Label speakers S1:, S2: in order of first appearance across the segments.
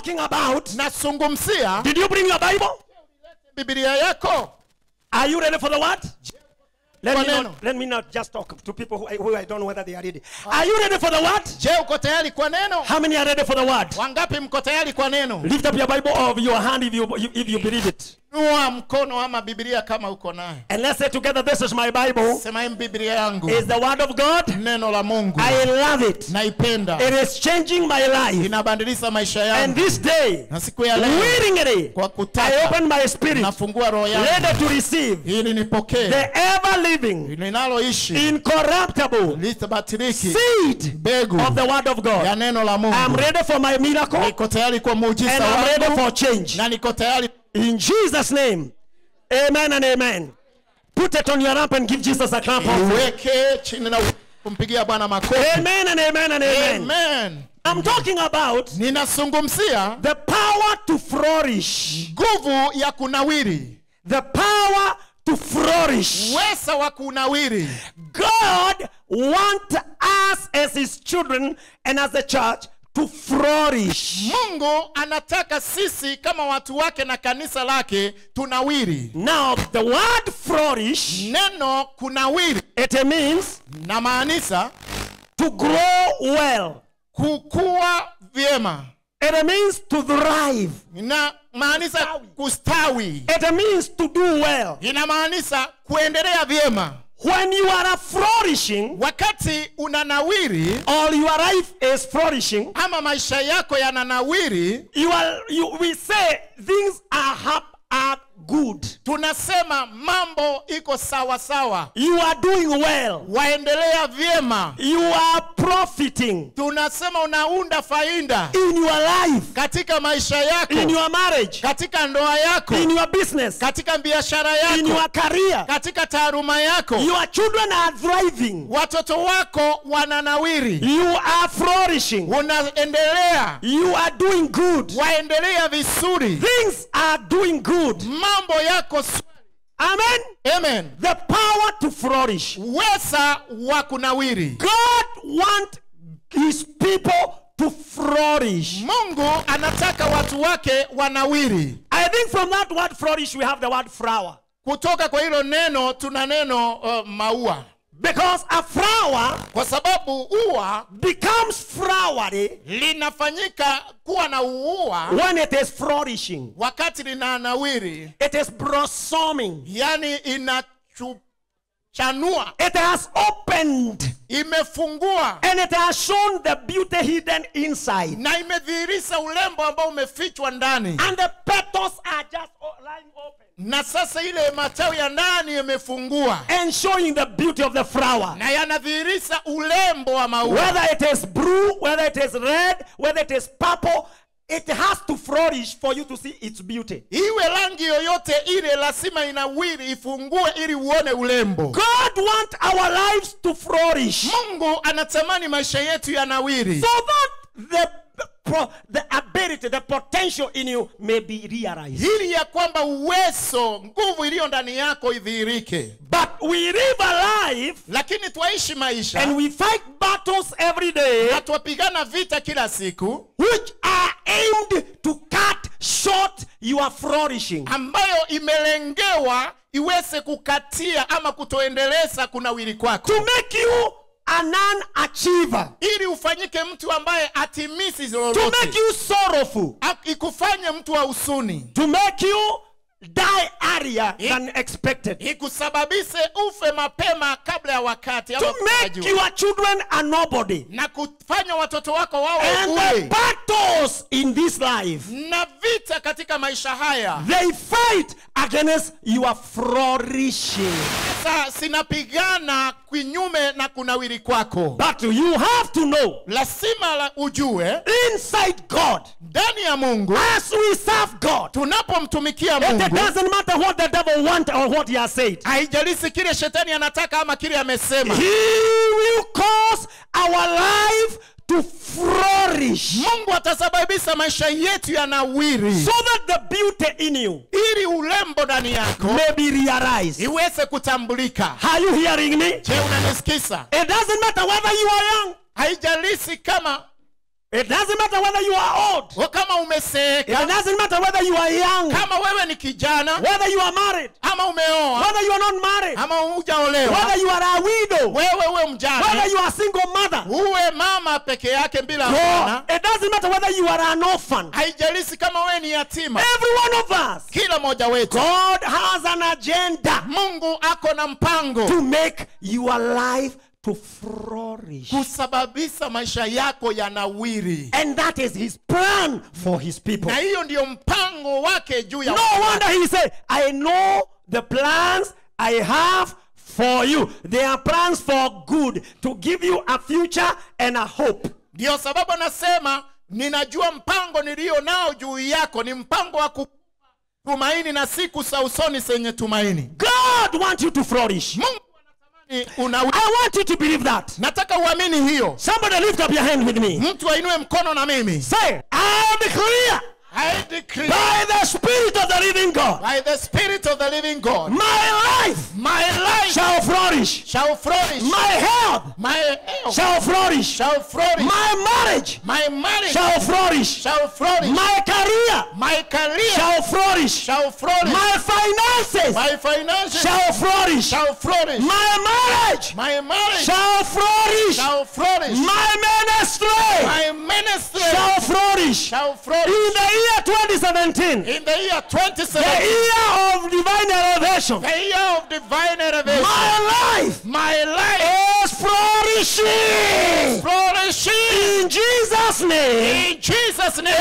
S1: talking about.
S2: nasungumzia
S1: Did you bring your Bible?
S2: bibilia yako
S1: Are you ready for the word? Let me,
S2: Kwa
S1: not,
S2: neno.
S1: let me not just talk to people who I, who I don't know whether they are ready. Are you ready for the word?
S2: je uko tayari kwa neno
S1: How many are ready for the word?
S2: wangapi mko tayari kwa neno
S1: Lift up your Bible or your hand if you, if you believe it.
S2: nua mkono ama bibilia kama uko naye
S1: And let's say together, this is my Bible.
S2: sema hii bibilia yangu
S1: Is the word of God.
S2: neno la mungu
S1: I love it.
S2: naipenda
S1: It is changing my life.
S2: inabadilisha maisha
S1: And
S2: yangu
S1: this day,
S2: na siku ya leo
S1: willingly,
S2: kwa
S1: I
S2: kutaka
S1: open my spirit,
S2: nafungua roho yangu
S1: ready to receive
S2: ili nipokee
S1: the ever living,
S2: linaloishi
S1: incorruptible
S2: litabatiliki
S1: seed
S2: mbegu
S1: of the word of
S2: ya
S1: God.
S2: neno la
S1: I'm
S2: mungu
S1: ready for my miracle
S2: niko tayari kwa
S1: and
S2: muujiza
S1: I'm ready
S2: wangu
S1: for change.
S2: na niko tayari
S1: In Jesus' name, amen and amen. Put it on your ramp and give Jesus a clap. offering.
S2: uweke chini na kumpigia bwana makofi
S1: Amen and amen and amen.
S2: amen
S1: I'm talking about
S2: ninazungumzia
S1: the power to flourish.
S2: nguvu ya kunawiri
S1: The power to flourish.
S2: uweza wa kunawiri
S1: God wants us as his children and as the church to flourish.
S2: mungu anataka sisi kama watu wake na kanisa lake tunawiri
S1: Now, the word flourish,
S2: neno kunawiri
S1: it means
S2: na maanisha
S1: to grow well.
S2: kukua vyema
S1: It means to thrive.
S2: na maanisha kustawi
S1: It means to do well.
S2: inamaanisha kuendelea vyema
S1: When you are flourishing,
S2: wakati unanawiri
S1: or your life is flourishing,
S2: ama maisha yako yananawiri
S1: you are you we say things are hap, are good.
S2: tunasema mambo iko sawa sawa
S1: You are doing well.
S2: waendelea vyema
S1: You are profiting
S2: tunasema unaunda faida
S1: in your life,
S2: katika maisha yako
S1: in your marriage,
S2: katika ndoa yako
S1: in your business,
S2: katika biashara
S1: in
S2: yako
S1: your career.
S2: katika taaluma yako
S1: Your children are thriving.
S2: watoto wako wananawiri
S1: You are flourishing.
S2: unaendelea
S1: You are doing good.
S2: waendelea vizuri
S1: Things are doing good.
S2: mambo yako s-
S1: Amen.
S2: amen
S1: The power to flourish.
S2: uweza wa kunawiri
S1: God wants his people to flourish.
S2: mungu anataka watu wake wanawiri
S1: I think from that word flourish, we have the word flower.
S2: kutoka kwa hilo neno tuna neno uh, maua
S1: Because a flower
S2: kwa sababu ua
S1: becomes flowery
S2: linafanyika kuwa na uua
S1: when it is flourishing.
S2: wakati linanawiri
S1: It is blossoming.
S2: yani inachanua
S1: It has opened
S2: imefungua
S1: and it has shown the beauty hidden inside.
S2: na imedhihirisha ulembo ambao umefichwa ndani
S1: And the petals are just o- lying open
S2: na sasa ile matawi ya ndani yamefungua
S1: and showing the beauty of the flower.
S2: na yanadhihirisha ulembo wa maua
S1: Whether it is blue, whether it is red, whether it is purple, it has to flourish for you to see its beauty.
S2: iwe rangi yoyote ile lazima inawiri ifungue ili uone ulembo
S1: God wants our lives to flourish
S2: mungu anatamani maisha yetu yanawiri
S1: so that the pro- the ability, the potential in you may be realized.
S2: ili ya kwamba uwezo nguvu iliyo ndani yako idhihirike
S1: But we live a life
S2: lakini twaishi maisha
S1: and we fight battles every day
S2: na twapigana vita kila siku
S1: which are aimed to cut short your flourishing.
S2: ambayo imelengewa iweze kukatia ama kutoendeleza kunawiri kwako
S1: To make you a non-achiever.
S2: ili ufanyike mtu ambaye atimisi
S1: To
S2: lolote
S1: make you sorrowful.
S2: A- ikufanye mtu wa usuni
S1: To make you die earlier than expected.
S2: ikusababishe ufe mapema kabla ya wakati ama
S1: To make
S2: kutarajiwa.
S1: your children a nobody.
S2: na kufanya watoto wako wawe
S1: And the
S2: bure
S1: battles in this life,
S2: na vita katika maisha haya
S1: they fight against your flourishing.
S2: sasa sinapigana kinyume na kunawiri kwako
S1: But you have to know
S2: lazima la ujue
S1: inside God,
S2: ndani ya mungu
S1: as we serve God,
S2: tunapomtumikia
S1: it
S2: mungu
S1: doesn't matter what the devil wants or what he has said.
S2: haijalishi kile shetani anataka ama kile amesema
S1: He will cause our life to flourish
S2: mungu atasababisha maisha yetu yanawiri
S1: so that the beauty in you
S2: ili ulembo ndani yako
S1: may be realized.
S2: iweze kutambulika
S1: Are you hearing me?
S2: je unanisikisa
S1: It doesn't matter whether you are young
S2: haijalishi kama
S1: It doesn't matter whether you are old.
S2: Wa kama
S1: It
S2: umeseeka
S1: doesn't matter whether you are young,
S2: kama wewe ni kijana
S1: whether you are married,
S2: ama umeoa
S1: whether you are not married,
S2: ama hujaolewa
S1: whether you are a widow,
S2: wewe uwe
S1: whether
S2: mjane
S1: you are a single mother.
S2: uwe mama peke yake bila
S1: God,
S2: mwana
S1: it doesn't matter whether you are an orphan.
S2: haijalisi kama wewe ni yatima
S1: Every one of us,
S2: kila mmoja wetu
S1: God has an agenda
S2: mungu ako na mpango
S1: to make your life to flourish.
S2: kusababisha maisha yako yanawiri
S1: And that is his plan for his people.
S2: na hiyo ndiyo mpango wake juu ya
S1: No
S2: watu
S1: wonder
S2: wake.
S1: he said, I know the plans I have for you. They are plans for good, to give you a future and a hope.
S2: ndiyo sababu anasema ninajua mpango niliyo nao juu yako ni mpango wa ku- tumaini na siku za usoni zenye tumaini
S1: God wants you to flourish.
S2: mungu anatamani unawiri
S1: I want you to believe that.
S2: nataka uamini hiyo
S1: Somebody lift up your hand with me.
S2: mtu ainue mkono na mimi
S1: Say, I declare
S2: I decree
S1: by the Spirit of the living God,
S2: by the spirit of the living God
S1: my life
S2: my life
S1: shall flourish.
S2: shall flourish
S1: My health
S2: my health
S1: shall flourish.
S2: shall flourish
S1: My marriage
S2: my marriage
S1: shall flourish.
S2: shall flourish
S1: My career
S2: my career
S1: shall flourish.
S2: shall flourish
S1: My finances
S2: my finances
S1: shall flourish.
S2: shall flourish
S1: My marriage
S2: my marriage
S1: shall flourish.
S2: shall flourish
S1: My ministry
S2: my ministry
S1: shall flourish.
S2: shall
S1: In
S2: flourish
S1: the year 2017,
S2: in the year
S1: the
S2: 27
S1: year of divine elevation,
S2: the year of divine elevation
S1: my life
S2: my life
S1: is flourishing.
S2: flourishing
S1: In Jesus' name.
S2: in Jesus name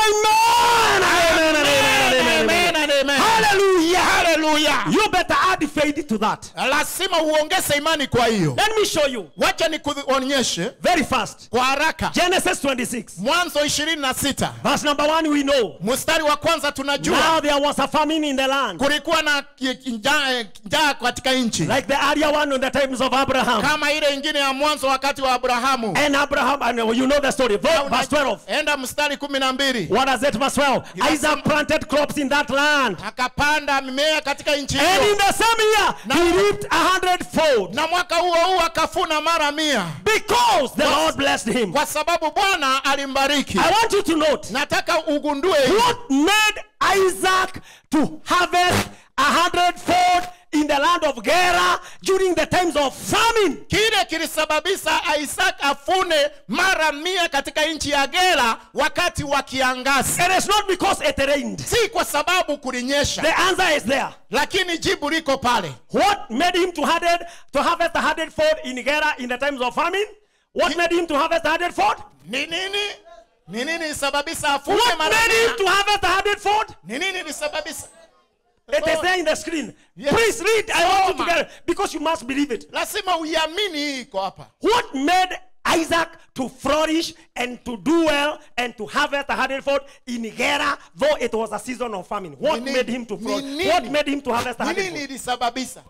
S1: Amen. Amen. Amen. Amen.
S2: amen and amen
S1: Hallelujah.
S2: hallelujah
S1: You better add faith to that.
S2: lazima uongeze imani kwa hiyo
S1: Let me show you
S2: wacha nikuonyeshe
S1: very fast.
S2: kwa haraka
S1: Genesis 26,
S2: mwanzo 26
S1: verse number one. We know
S2: mstari wa kwanza tunajua
S1: now there was a famine in the land,
S2: kulikuwa na ki- ki- njaa eh, njaa katika nchi
S1: like the earlier one in the times of Abraham.
S2: kama ile ingine ya mwanzo wakati wa abrahamu
S1: And Abraham, and you know the story. Verse verse 12.
S2: enda mstari kumi na mbili
S1: What does it, verse 12? Isaac planted crops in that land.
S2: akapanda mimea katika nchi
S1: And in
S2: hiyo
S1: the same year, he reaped a hundredfold
S2: na mwaka huo huo akafuna mara mia
S1: because the Lord blessed him.
S2: kwa sababu bwana alimbariki
S1: I want you to note
S2: nataka ugundue hivi.
S1: what made Isaac to harvest a hundredfold in the land of Gerar during the times of famine.
S2: kile kilisababisha isaac afune mara mia katika nchi ya gera wakati wa kiangazi
S1: It is not because it rained.
S2: si kwa sababu kulinyesha
S1: The answer is there.
S2: lakini jibu liko pale
S1: What made him to harvest to harvest a hundredfold in Gerar in the times of famine? What made him to harvest a hundredfold?
S2: ni nini ni nini ilisababisha afune
S1: What
S2: mara
S1: made him
S2: mia
S1: to harvest a hundredfold?
S2: ni nini ilisababisha
S1: It is there in the screen.
S2: Yes.
S1: Please read. I want you to
S2: Soma.
S1: get it because you must believe it.
S2: lazima uiamini hii iko hapa
S1: What made Isaac to flourish and to do well and to harvest a hundredfold in Gerar, though it was a season of famine? What
S2: Ni nini?
S1: made him to
S2: Ni
S1: flourish?
S2: nini?
S1: What made him to harvest a
S2: ni nini
S1: hundredfold?
S2: ilisababisha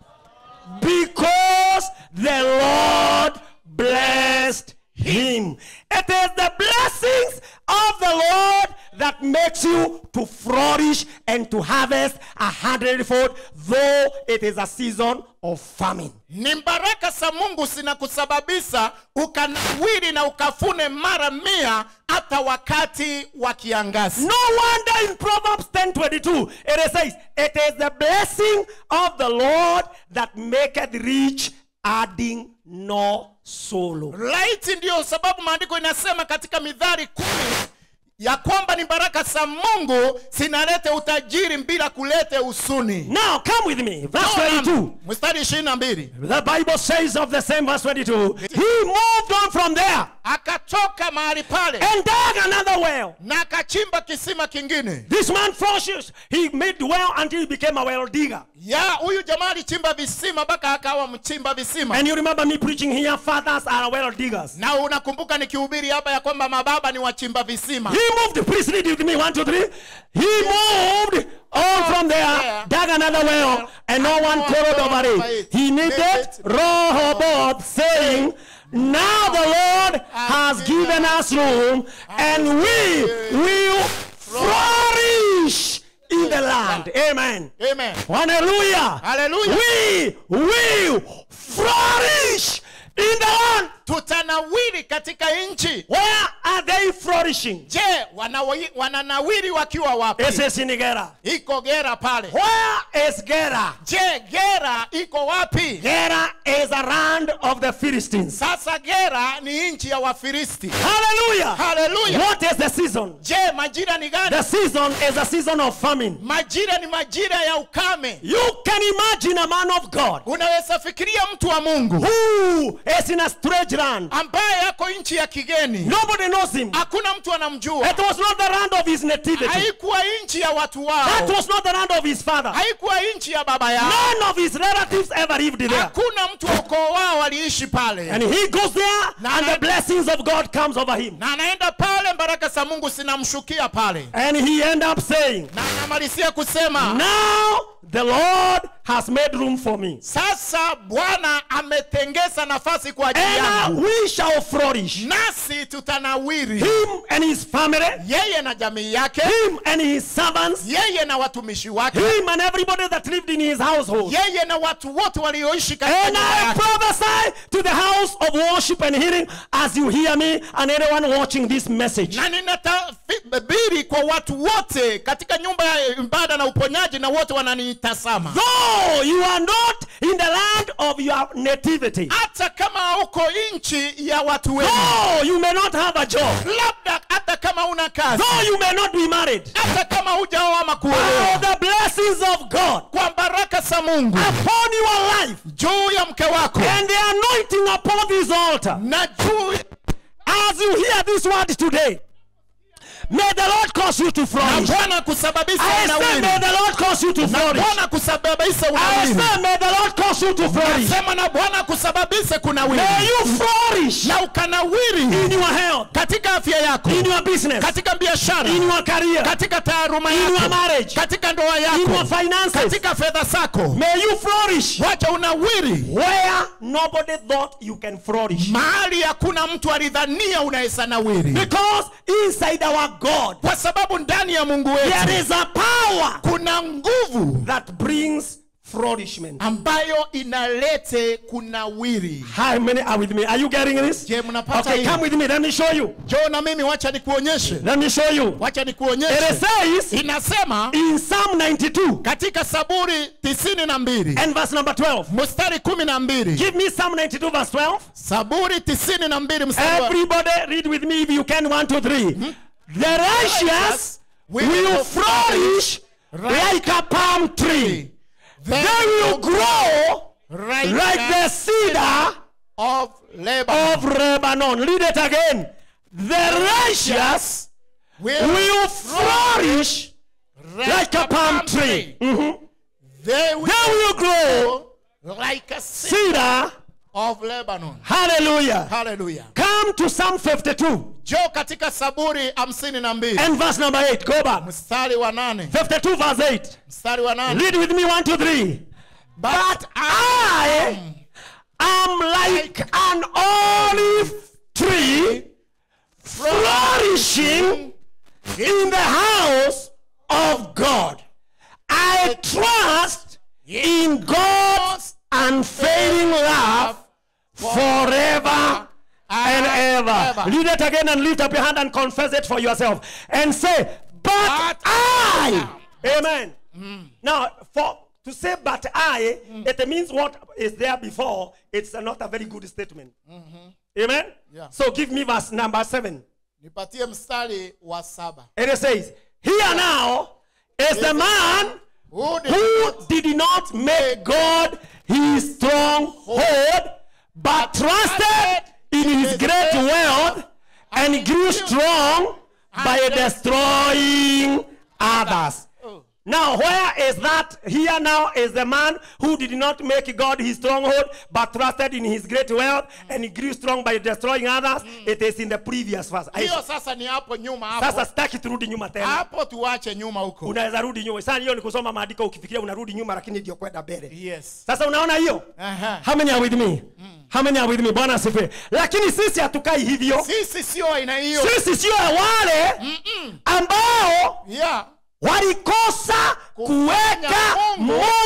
S1: Because the Lord blessed him. It is the blessings of the Lord that makes you to flourish and to harvest a hundredfold, though it is a season of famine.
S2: ni baraka za mungu zinakusababisha ukanawiri na ukafune mara mia hata wakati wa kiangazi
S1: No wonder in Proverbs 10:22 it says, "It is the blessing of the Lord that maketh rich, adding no sorrow."
S2: laiti ndiyo sababu maandiko inasema katika midhari kumi ya kwamba ni baraka za mungu zinalete utajiri bila kulete usuni
S1: Now come with me, verse 22.
S2: mstari ishirini na mbili
S1: The Bible says of the same verse 22, he moved on from there
S2: akatoka mahali pale
S1: and dug another well.
S2: na akachimba kisima kingine
S1: This man flourished. He made well until he became a well digger.
S2: ya huyu jamaa alichimba visima mpaka akawa mchimba visima
S1: And you remember me preaching here, fathers are well diggers.
S2: na unakumbuka nikihubiri hapa ya kwamba mababa ni wachimba visima
S1: He moved, please read with me, one, two, three. He moved on from there, dug another well, and no one quarreled over it. He needed Rehoboth, saying, Now the Lord has given us room, and we will flourish in the land. Amen.
S2: amen
S1: Hallelujah.
S2: Hallelujah.
S1: We will flourish in the land.
S2: tutanawiri katika nchi
S1: Where are they flourishing?
S2: je wanawi- wananawiri wakiwa wapi
S1: It is in Gera.
S2: iko gera pale
S1: Where is Gera?
S2: je gera iko wapi
S1: Gera is a land of the Philistines.
S2: sasa gera ni nchi ya wafilisti
S1: Hallelujah.
S2: haleluya
S1: What is the season?
S2: je majira ni gani
S1: The season is a season of famine.
S2: majira ni majira ya ukame
S1: You can imagine a man of God
S2: unaweza fikiria mtu wa mungu
S1: who is in a strange land.
S2: ambaye yako nchi ya kigeni
S1: Nobody knows him.
S2: hakuna mtu anamjua
S1: It was not the land of his nativity.
S2: haikuwa nchi ya watu
S1: That
S2: wao
S1: was not the land of his father.
S2: haikuwa nchi ya baba yao
S1: None of his relatives ever lived there.
S2: hakuna mtu wa ukoo wao aliishi pale
S1: And he goes there
S2: Na-
S1: and the blessings of God comes over him.
S2: na anaenda pale baraka za mungu zinamshukia pale
S1: And he end up saying,
S2: na anamalizia kusema
S1: Now the Lord has made room for me.
S2: sasa bwana ametengeza nafasi kwa ajili
S1: And
S2: yangu
S1: we shall flourish.
S2: nasi tutanawiri
S1: Him and his family,
S2: yeye na jamii yake
S1: him and his servants,
S2: yeye na watumishi wake
S1: him and everybody that lived in his household.
S2: yeye na watu wote walioishi katika
S1: And
S2: nyumba
S1: I
S2: yake
S1: prophesy to the house of worship and healing as you hear me and anyone watching this message.
S2: na ninatabiri kwa watu wote katika nyumba ya ibada na uponyaji na wote wananitazama
S1: Though you are not in the land of your nativity,
S2: hata kama uko nchi ya watu wenu
S1: though you may not have a job,
S2: labda hata kama una kazi
S1: though you may not be married,
S2: hata kama hujaoa ama
S1: oh,
S2: kuolewa
S1: the blessings of God
S2: kwa baraka za mungu
S1: upon your life
S2: juu ya mke wako
S1: and the anointing upon this altar.
S2: na juu
S1: As you hear this word today, may the Lord cause you to
S2: na
S1: flourish.
S2: bwana kusababisha
S1: I say,
S2: unawiri
S1: may the Lord cause you to
S2: na
S1: flourish.
S2: bwana kusababisha
S1: I
S2: unawiri
S1: say, may the Lord cause you to flourish.
S2: sema na bwana kusababisha kunawiri
S1: May you flourish
S2: na ukanawiri
S1: in your health,
S2: katika afya yako
S1: in your business,
S2: katika biashara
S1: in your career,
S2: katika taaluma
S1: in your
S2: yako
S1: marriage,
S2: katika ndoa
S1: in your
S2: yako
S1: finances.
S2: katika fedha zako
S1: May you flourish
S2: wacha unawiri
S1: where nobody thought you can flourish.
S2: mahali hakuna mtu alidhania unaweza nawiri
S1: Because inside our God,
S2: kwa sababu ndani ya mungu wetu
S1: there is a power
S2: kuna nguvu
S1: that brings flourishment.
S2: ambayo inalete kunawiri
S1: How many are with me? Are you getting this?
S2: je mnapata
S1: Okay,
S2: hii?
S1: come with me. Let me show you.
S2: jo na mimi wacha nikuonyeshe
S1: Let me show you.
S2: wacha
S1: It
S2: nikuonyeshe
S1: says
S2: inasema
S1: in Psalm 92
S2: katika saburi tisini na mbili
S1: and verse number 12.
S2: mstari kumi na mbili
S1: Give me Psalm 92 verse 12.
S2: saburi tisini na mbili mstari wa
S1: Everybody read with me if you can. One, two, three. The righteous will flourish like a palm tree. They will grow
S2: right
S1: like the cedar
S2: of Lebanon.
S1: of Lebanon. Read it again. The righteous
S2: will,
S1: will flourish like a palm tree. Mhm.
S2: They will
S1: They will grow
S2: grow like a cedar
S1: cedar.
S2: of Lebanon.
S1: Hallelujah.
S2: Hallelujah.
S1: Come to Psalm 52
S2: Jo katika saburi hamsini na mbili
S1: and verse number 8. Go back.
S2: mstari wa nane
S1: 52 verse 8.
S2: mstari wa nane
S1: Read with me one, two, three. But I am like an olive tree flourishing in the house of God. I trust in God's unfailing love forever and ever. Read it again and lift up your hand and confess it for yourself. And say, But
S2: But
S1: I. Amen. Now, for to say but I, it means what is there before. It's not a very good statement. Amen.
S2: Yeah.
S1: So give me verse number seven.
S2: nipatie mstari wa saba
S1: And it says, Here now is the man
S2: Who did
S1: who did not make God his stronghold, but trusted in his great wealth and grew strong by destroying others. Now, where is that? Here now is the man who did not make God his stronghold, but trusted in his great wealth and he grew strong by destroying others. It is in the previous verse.
S2: hiyo sasa ni hapo nyuma
S1: Sasa
S2: hapo
S1: sitaki turudi nyuma tena.
S2: hapo tuache nyuma huko
S1: Unaweza rudi nyuma. Sasa hiyo ni kusoma maandiko ukifikiria unarudi nyuma, lakini ndio kwenda mbele.
S2: yes
S1: Sasa unaona hiyo?
S2: Aha.
S1: How many are with me? How many are with me? Bwana asifiwe. Lakini sisi hatukai hivyo.
S2: sisi sio aina hiyo
S1: Sisi sio wale ambao
S2: yeah
S1: walikosa kuweka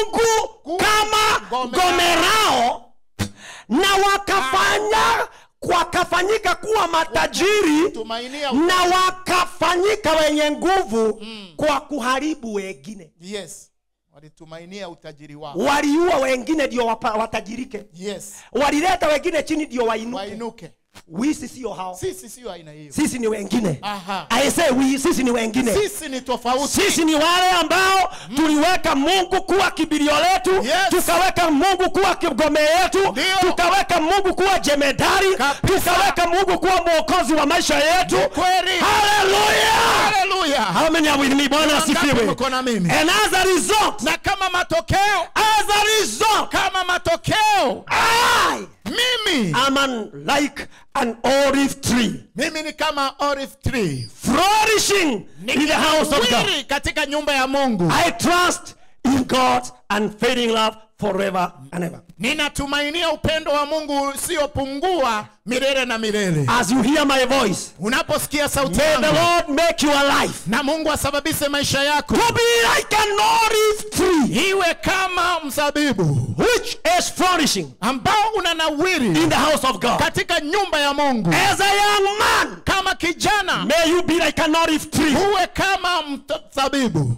S1: Mungu kama
S2: ngome
S1: ngome lao na wakafanya wakafanyika kuwa matajiri
S2: tumainia
S1: na wakafanyika wenye nguvu kwa kuharibu wengine
S2: yes walitumainia utajiri wao
S1: waliua wengine ndio wapa- watajirike
S2: yes
S1: walileta wengine chini ndio wainuke
S2: wainuke
S1: wisi sio hao
S2: sisi sio aina hiyo
S1: sisi ni wengine
S2: Aha.
S1: I say we, sisi ni wengine
S2: sisi ni tofauti
S1: sisi ni wale ambao tuliweka mungu kuwa kibilio letu
S2: Yes.
S1: tukaweka mungu kuwa kigome yetu
S2: Ndio.
S1: tukaweka mungu kuwa jemedari
S2: Kabisa.
S1: tukaweka mungu kuwa mwokozi wa maisha yetu
S2: kweli
S1: haleluya
S2: haleluya
S1: how many are with me bwana
S2: Wangapi
S1: asifiwe
S2: mko na mimi
S1: and as a result
S2: na kama matokeo
S1: as a result
S2: kama matokeo
S1: I
S2: mimi
S1: am an, like an olive tree
S2: mimi ni kama olive tree
S1: flourishing in the house of God
S2: Wili katika nyumba ya mungu
S1: I trust in God's unfailing love forever and ever.
S2: ninatumainia upendo wa mungu usiopungua milele na milele
S1: As you hear my voice,
S2: unaposikia sauti
S1: may the
S2: yangu
S1: Lord make your life
S2: na mungu asababishe maisha yako
S1: to be like an olive tree
S2: iwe kama mzabibu
S1: which is flourishing
S2: ambao unanawiri
S1: in the house of God.
S2: katika nyumba ya mungu
S1: As a young man,
S2: kama kijana
S1: may you be like an olive tree.
S2: uwe kama mzabibu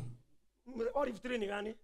S1: Olive tree ni gani?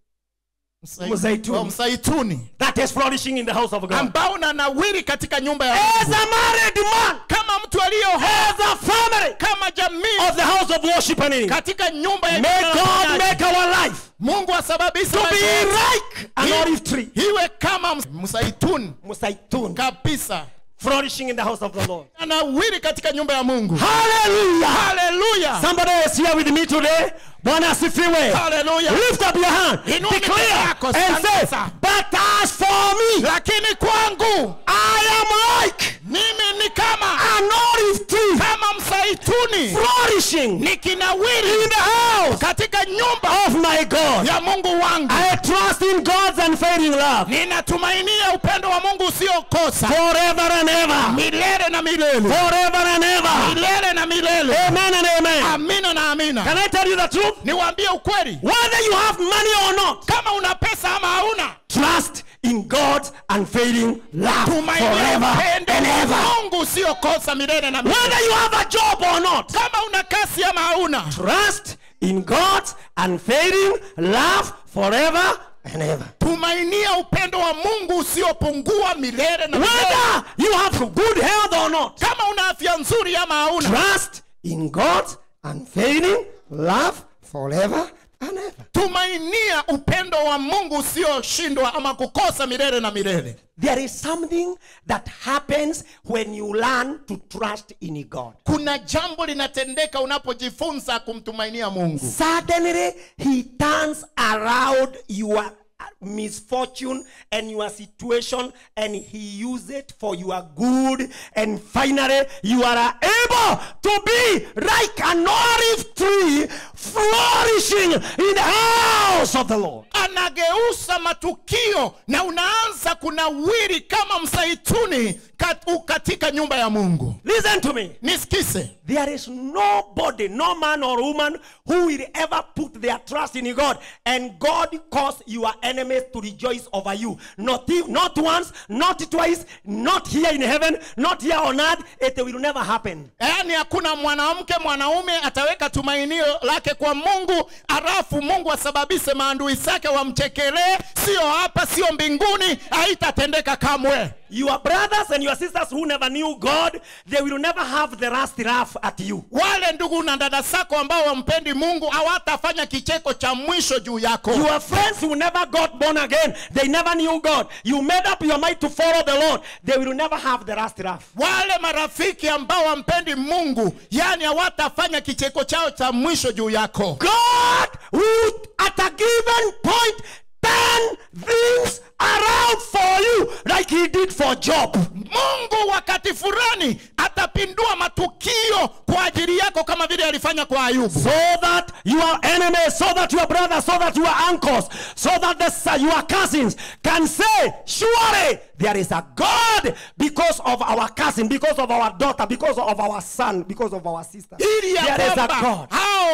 S2: Msai-
S1: Mzaituni.
S2: Oh, mzaituni
S1: That is flourishing in the house of God.
S2: ambao unanawiri katika nyumba ya
S1: As
S2: mungu
S1: a married man,
S2: kama mtu aliyo
S1: as a family
S2: kama jamii
S1: of the house of worship and in,
S2: katika nyumba ya
S1: may
S2: jina la
S1: God
S2: Mungu.
S1: make our life
S2: mungu asababishe
S1: to
S2: maisha
S1: be
S2: yetu
S1: like an
S2: Iwe-
S1: olive tree.
S2: iwe kama ms- mzaituni
S1: Musaitun.
S2: kabisa
S1: flourishing in the house of the Lord.
S2: anawiri katika nyumba ya mungu
S1: Hallelujah.
S2: haleluya
S1: Somebody is here with me today. Bwana asifiwe.
S2: haleluya
S1: Lift up your hand.
S2: Inua
S1: Declare
S2: mikono yako,
S1: and say,
S2: tangaza.
S1: but as for me,
S2: lakini kwangu
S1: I am like
S2: mimi ni kama
S1: an olive tree
S2: kama mzaituni
S1: flourishing
S2: nikinawiri
S1: in the house
S2: katika nyumba
S1: of my God.
S2: ya mungu wangu
S1: I trust in God's unfailing love
S2: ninatumainia upendo wa mungu usiokosa
S1: forever and ever.
S2: milele na milele
S1: Forever and ever.
S2: milele na milele
S1: Amen and amen.
S2: amina na amina
S1: Can I tell you the truth?
S2: niwaambie ukweli
S1: Whether you have money or not,
S2: kama una pesa ama hauna
S1: trust in God's unfailing love
S2: tumainia
S1: forever
S2: upendo
S1: and ever.
S2: wa mungu usiokosa milele na milele
S1: Whether you have a job or not,
S2: kama una kasi ama hauna
S1: trust in God's unfailing love forever and ever.
S2: tumainia upendo wa mungu usiopungua milele na milele
S1: Whether you have good health or not,
S2: kama una afya nzuri ama hauna
S1: trust in God's unfailing love forever and ever.
S2: tumainia upendo wa mungu usioshindwa ama kukosa milele na milele
S1: There is something that happens when you learn to trust in God.
S2: kuna jambo linatendeka unapojifunza kumtumainia mungu
S1: Suddenly, He turns around your misfortune and your situation and He uses it for your good. And finally, you are able to be like an olive tree flourishing in the house of the Lord.
S2: anageusa matukio na unaanza kunawiri kama msaituni kat- u- katika nyumba ya mungu
S1: Listen to me.
S2: nisikise
S1: There is nobody, no man or woman who will ever put their trust in God and God cause your enemies to rejoice over you. Not, e- not once, not twice, not here in heaven, not here on earth. It will never happen.
S2: yaani hakuna mwanamke mwanaume ataweka tumainio lake kwa mungu alafu mungu asababishe maandui zake wamchekelee sio hapa sio mbinguni haitatendeka kamwe
S1: Your brothers and your sisters who never knew God, they will never have the last laugh at you.
S2: wale ndugu na dada zako ambao wampendi mungu hawatafanya kicheko cha mwisho juu yako
S1: Your friends who never got born again, they never knew God. You made up your mind to follow the Lord, they will never have the last laugh.
S2: wale marafiki ambao wampendi mungu yani hawatafanya kicheko chao cha mwisho juu yako
S1: God would at a given point turn things around for you like he did for Job.
S2: mungu wakati fulani atapindua matukio kwa ajili yako kama vile alifanya kwa ayubu
S1: So that your enemies, so that your brothers, so that your uncles, so that the, your cousins can say, surely there is a God because of our cousin, because of our daughter, because of our son, because of our sister.
S2: ili ya
S1: There is a
S2: kwamba
S1: God.
S2: hao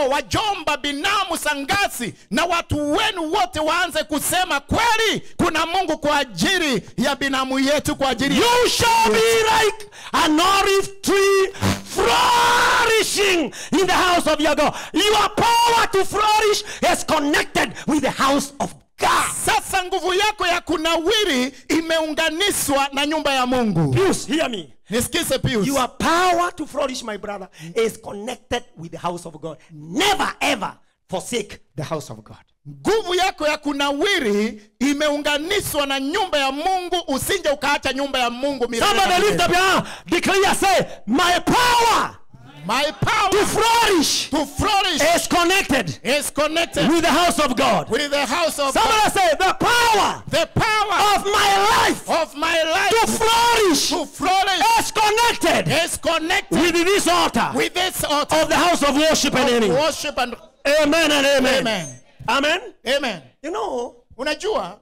S2: wajomba binamu sangasi na watu wenu wote waanze kusema kweli kuna mungu kwa ajili ya binamu yetu kwa ajili ya
S1: You shall be like an olive tree flourishing in the house of your God. Your power to flourish is connected with the house of God.
S2: sasa nguvu yako ya kunawiri imeunganishwa na nyumba ya mungu
S1: Pius, hear me.
S2: nisikize pius
S1: Your power to flourish, my brother, is connected with the house of God. Never ever forsake the house of God.
S2: nguvu yako ya kunawiri imeunganishwa na nyumba ya mungu usije ukaacha nyumba ya mungu milele na
S1: Somebody lift
S2: milele.
S1: up your hand. Declare, say, my power
S2: my
S1: to
S2: power
S1: flourish
S2: to flourish
S1: is connected
S2: is connected
S1: with the house of God.
S2: with the house of God.
S1: Somebody say, the power
S2: the power
S1: of my life
S2: of my life
S1: to flourish
S2: to flourish
S1: is connected
S2: is connected
S1: with this altar
S2: with this altar
S1: of the house of worship and
S2: of
S1: any.
S2: worship and
S1: Amen and amen.
S2: amen
S1: Amen.
S2: amen
S1: You know,
S2: unajua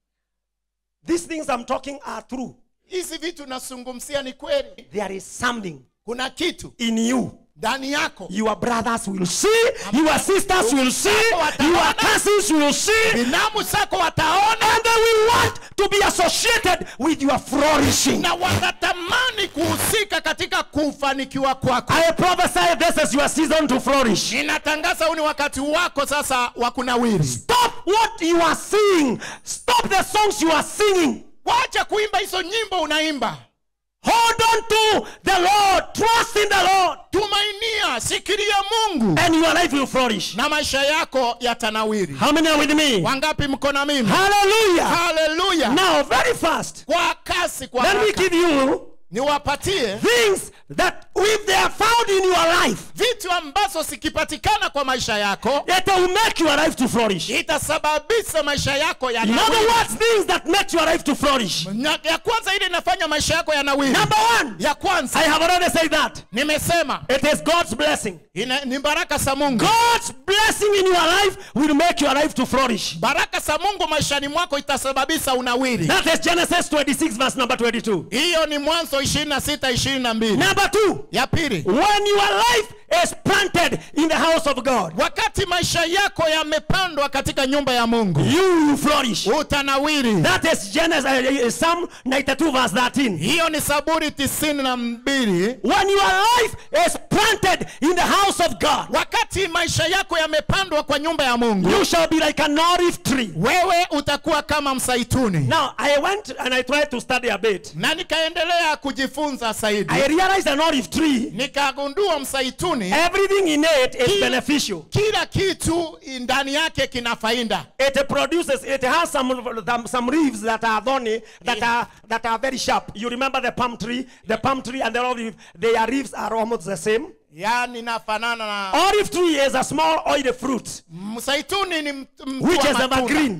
S1: these things I'm talking are true.
S2: hizi vitu nasungumzia ni kweli
S1: There is something
S2: kuna kitu
S1: in you.
S2: ndani yako
S1: Your brothers will see, your sisters will see, your cousins will see,
S2: binamu zako wataona
S1: and they will want to be associated with your flourishing.
S2: na watatamani kuhusika katika kufanikiwa kwako
S1: I prophesy this is your season to flourish.
S2: ninatangaza huu ni wakati wako sasa wa kunawiri
S1: Stop what you are singing. Stop the songs you are singing.
S2: wacha kuimba hizo nyimbo unaimba
S1: Hold on to the Lord. Trust in the Lord.
S2: tumainia sikiria mungu
S1: And your life will flourish.
S2: na maisha yako yatanawiri
S1: How many are with me?
S2: wangapi mko na mimi
S1: Hallelujah.
S2: haleluya
S1: Now, very fast.
S2: kwa kasi kwa
S1: Let me
S2: haraka
S1: give you
S2: niwapatie
S1: things that if they are found in your life,
S2: vitu ambazo zikipatikana kwa maisha yako
S1: it will make your life to flourish.
S2: itasababisha maisha yako
S1: In other
S2: yanawiri
S1: words, things that make your life to flourish.
S2: Na- ya kwanza ile inafanya maisha yako yanawiri
S1: Number one,
S2: ya kwanza
S1: I have already said that.
S2: nimesema
S1: It is God's blessing.
S2: ina, ni baraka za mungu
S1: God's blessing in your life will make your life to flourish.
S2: baraka za mungu maishani mwako itasababisha unawiri
S1: That is Genesis 26, verse number 22.
S2: hiyo ni mwanzo 26 22
S1: Number two,
S2: ya pili
S1: when your life is planted in the house of God,
S2: wakati maisha yako yamepandwa katika nyumba ya mungu
S1: you will flourish.
S2: utanawiri
S1: That is Genesis, uh, uh, Psalm 92, verse 13.
S2: hiyo ni saburi tisini na mbili
S1: When your life is planted in the house of God,
S2: wakati maisha yako yamepandwa kwa nyumba ya mungu
S1: you shall be like an olive tree.
S2: wewe utakuwa kama msaituni
S1: Now, I went and I tried to study a bit.
S2: na nikaendelea kujifunza zaidi
S1: I realized an olive tree,
S2: nikagundua msaituni
S1: everything in it is beneficial.
S2: kila kitu ndani yake kina faida
S1: It produces, it has some, some leaves that are thorny, that are, that are very sharp. You remember the palm tree? The palm tree and the olive, their leaves are almost the same.
S2: yaani nafanana na
S1: Olive tree is a small oily fruit,
S2: msaituni ni mt- mti
S1: which
S2: wa
S1: is
S2: matunda,
S1: evergreen.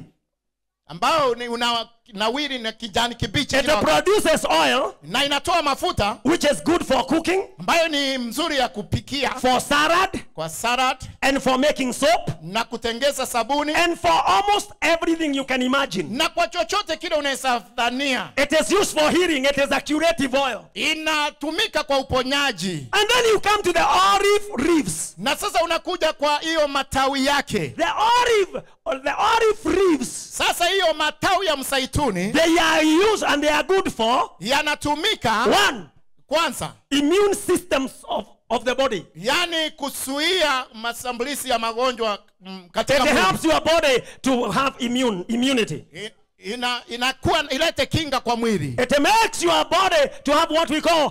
S2: ambao ni una nawiri na kijani kibichi
S1: It
S2: kila wakati.
S1: produces oil,
S2: na inatoa mafuta
S1: which is good for cooking,
S2: ambayo ni mzuri ya kupikia
S1: for salad,
S2: kwa salad
S1: and for making soap,
S2: na kutengeza sabuni
S1: and for almost everything you can imagine.
S2: na kwa chochote kile unaweza dhania
S1: It is used for healing. It is a curative oil.
S2: inatumika kwa uponyaji
S1: And then you come to the olive leaves.
S2: na sasa unakuja kwa hiyo matawi yake
S1: The olive, or the olive leaves,
S2: sasa hiyo matawi ya msaituni
S1: they are used and they are good for
S2: yanatumika
S1: one,
S2: kwanza
S1: immune systems of, of the body.
S2: yani kuzuia mashambulizi ya magonjwa mm,
S1: It
S2: katika mwili.
S1: helps your body to have immune immunity.
S2: I- ina inakuwa ilete kinga kwa mwili
S1: It makes your body to have what we call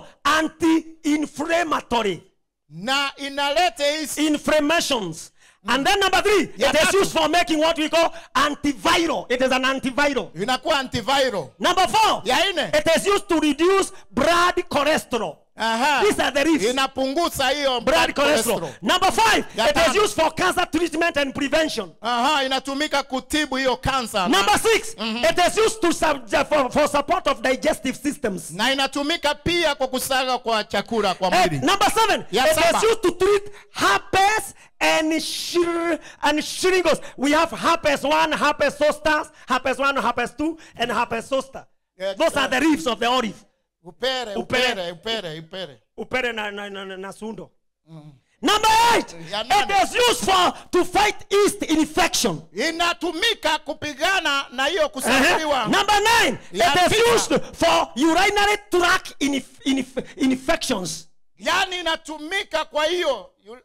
S1: anti-inflammatory
S2: na inalete hizi
S1: inflammations. And then number three,
S2: Ya
S1: it is
S2: tatu.
S1: used for making what we call antiviral. It is an antiviral.
S2: inakuwa antiviral
S1: Number four,
S2: ya nne
S1: it is used to reduce blood cholesterol.
S2: Aha.
S1: These are the leaves.
S2: inapunguza hiyo
S1: Blood cholesterol. Number five,
S2: Ya
S1: it is
S2: tano.
S1: used for cancer treatment and prevention.
S2: Aha, inatumika kutibu hiyo kansa na,
S1: Number six, it is used to sub- for, for support of digestive systems.
S2: na inatumika pia kwa kusaga kwa chakula kwa
S1: Eh,
S2: mwili
S1: number seven,
S2: Ya
S1: it
S2: saba.
S1: is used to treat herpes and shir and shingles. We have herpes one, herpes zoster, herpes one, herpes two, and herpes zoster.
S2: Yeah,
S1: Those are the leaves of the olive.
S2: upere
S1: Upere.
S2: upere upere upere
S1: Upere na, na, na, na, na sundo. Number eight,
S2: Ya nane.
S1: it is used for to fight yeast infection.
S2: inatumika kupigana na hiyo
S1: Uh-huh.
S2: kusafiriwa
S1: Number nine,
S2: Ya
S1: it is
S2: tisa.
S1: used for urinary tract inf- inf- infections.
S2: yaani inatumika kwa hiyo yu-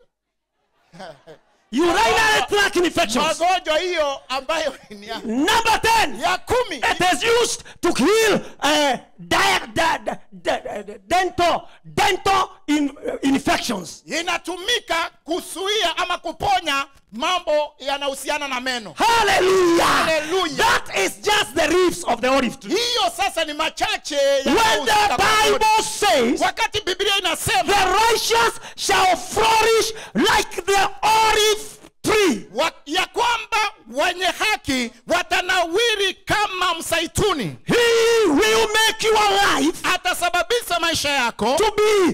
S1: Urinary tract infections.
S2: magonjwa hiyo ambayo ni ya,
S1: Number ten,
S2: ya kumi
S1: it is used to heal uh, di- di- di- di- di- dental dental in, uh, infections.
S2: inatumika kuzuia ama kuponya mambo yanahusiana na meno
S1: Hallelujah.
S2: Hallelujah.
S1: That is just the leaves of the olive tree.
S2: hiyo sasa ni machache
S1: When
S2: yanayohusika
S1: the
S2: kwa Mungu.
S1: Bible says
S2: wakati biblia inasema
S1: the righteous shall flourish like the olive tree.
S2: wa, ya kwamba wenye haki watanawiri kama msaituni
S1: He will make your life
S2: atasababisha maisha yako
S1: to be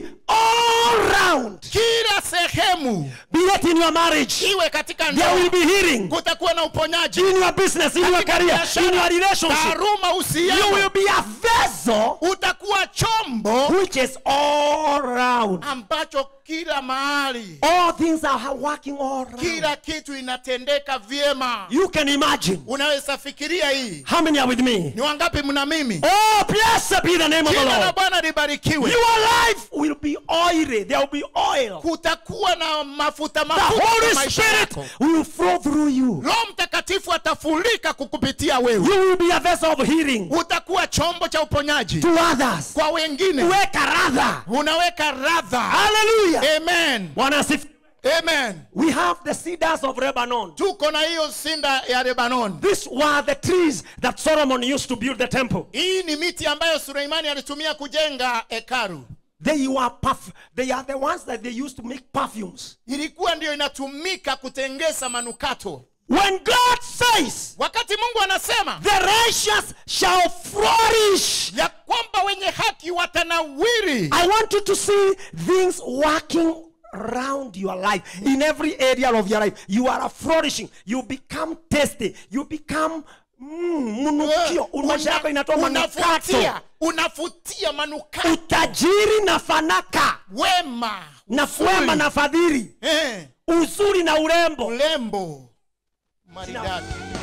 S1: all round.
S2: kila sehemu
S1: Be it in your marriage,
S2: iwe katika
S1: there will
S2: ndoa
S1: be healing.
S2: kutakuwa na uponyaji
S1: In your business, in your
S2: Katika
S1: career,
S2: biashara,
S1: in your relationship,
S2: taaruma
S1: you will
S2: uhusiano
S1: be a vessel
S2: utakuwa chombo
S1: which is all round.
S2: ambacho kila mahali
S1: All things are working all round.
S2: kila kitu inatendeka vyema
S1: You can imagine.
S2: unaweza fikiria hii
S1: How many are with me?
S2: ni wangapi mna mimi
S1: Oh, blessed be the name of the
S2: jina la
S1: Lord.
S2: bwana libarikiwe
S1: Your life will be oily. There will be oil.
S2: kutakuwa na mafuta
S1: The
S2: mafuta
S1: Holy
S2: kwa maisha
S1: Spirit
S2: yako
S1: will flow through you.
S2: roho mtakatifu atafurika kukupitia wewe
S1: You will be a vessel of healing
S2: utakuwa chombo cha uponyaji
S1: to others.
S2: kwa wengine
S1: Weka radha.
S2: unaweka radha
S1: Hallelujah.
S2: amen
S1: Bwana asifiwe.
S2: amen
S1: We have the cedars of Lebanon.
S2: tuko na hiyo sinda ya lebanon
S1: These were the trees that Solomon used to build the temple.
S2: hii ni miti ambayo suleimani alitumia kujenga hekaru
S1: They were puff. They are the ones that they used to make perfumes.
S2: ilikuwa ndiyo inatumika kutengeza manukato
S1: When God says,
S2: wakati mungu anasema
S1: "The righteous shall flourish,"
S2: ya kwamba wenye haki watanawiri
S1: I want you to see things working around your life in every area of your life. You are flourishing. You become tasty. You become mm, mnukio. Maisha yako inatoa manukato.
S2: unafutia unafutia manukato
S1: Utajiri na fanaka
S2: wema
S1: na wema na fadhili,
S2: eh,
S1: uzuri na urembo.
S2: ulembo maridadi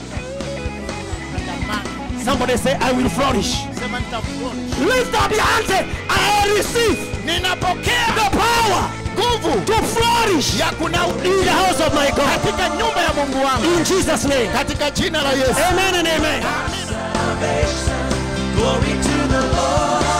S2: Tandamana.
S1: Somebody say, I will flourish.
S2: sema nitafurahi.
S1: Lift up your hands. say, I receive
S2: ninapokea
S1: the power
S2: nguvu
S1: to flourish
S2: ya kuna
S1: in the house of my God.
S2: katika nyumba ya mungu wangu
S1: In Jesus' name.
S2: katika jina la yesu
S1: Amen and amen.
S3: salvation. Glory to the Lord.